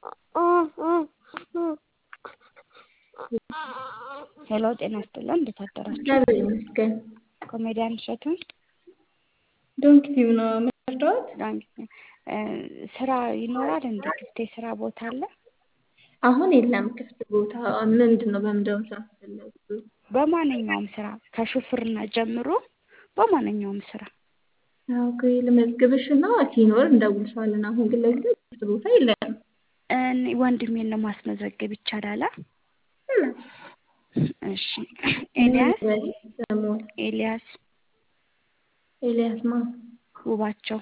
ሄሎ ጤና ይስጥልን እንዴት አደራችሁ? እግዚአብሔር ይመስገን። ኮሜዲያን እሸቱን ዶንኪ ቲዩብ ነው የምትወስደዋት? ስራ ይኖራል እንዴ? ክፍት የስራ ቦታ አለ? አሁን የለም ክፍት ቦታ። ምንድን ነው በምንድን ነው ስራ ፈለጉ? በማንኛውም ስራ ከሹፍርና ጀምሮ በማንኛውም ስራ ኦኬ ልመዝግብሽ እና ሲኖር እንደውልሻለን። አሁን ግን ለጊዜው ክፍት ቦታ የለም። እኔ ወንድሜን ነው ማስመዘገብ ይቻላል? እሺ ኤልያስ ስሙን ኤልያስ ኤልያስ ማ ውባቸው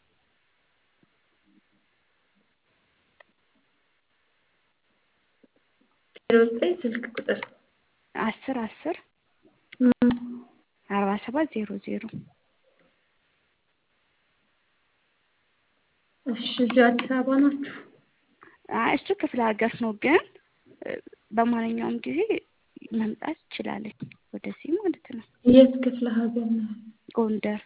ዜሮ ዘጠኝ ስልክ ቁጥር አስር አስር አርባ ሰባት ዜሮ ዜሮ እሺ እዚሁ አዲስ አበባ ናችሁ? አይ እሱ ክፍለ ሀገር ነው፣ ግን በማንኛውም ጊዜ መምጣት ይችላለች ወደዚህ ማለት ነው። የት ክፍለ ሀገር ነው? ጎንደር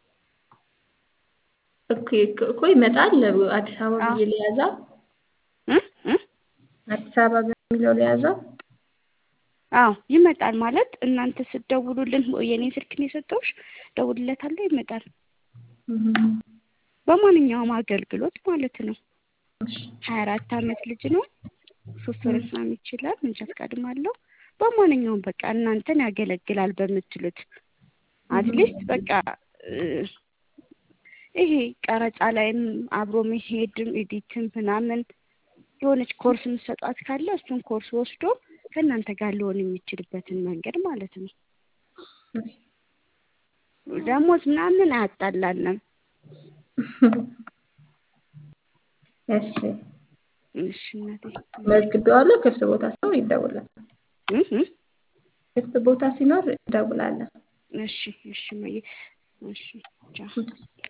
እኮ እኮ ይመጣል። አዲስ አበባ ብዬ ሊያዛ እ እ አዲስ አበባ በሚለው ሊያዛ አዎ ይመጣል። ማለት እናንተ ስትደውሉልን የኔን ስልክ ነው የሰጠሁሽ፣ ደውልለታለሁ፣ ይመጣል። በማንኛውም አገልግሎት ማለት ነው። ሀያ አራት አመት ልጅ ነው። ሹፍርናም ይችላል። መንጃ ፈቃድም አለው። በማንኛውም በቃ እናንተን ያገለግላል በምትሉት አትሊስት በቃ ይሄ ቀረጻ ላይም አብሮ መሄድም ኤዲትም ምናምን የሆነች ኮርስ የምትሰጧት ካለ እሱን ኮርስ ወስዶ ከእናንተ ጋር ሊሆን የሚችልበትን መንገድ ማለት ነው። ደሞዝ ምናምን አያጣላንም። እሺ እሺ እናቴ መዝግቤዋለሁ። ክፍት ቦታ ሲኖር ይደውላል። እ እ ክፍት ቦታ ሲኖር ይደውላለን። እሺ እሺ እማዬ እሺ ቻው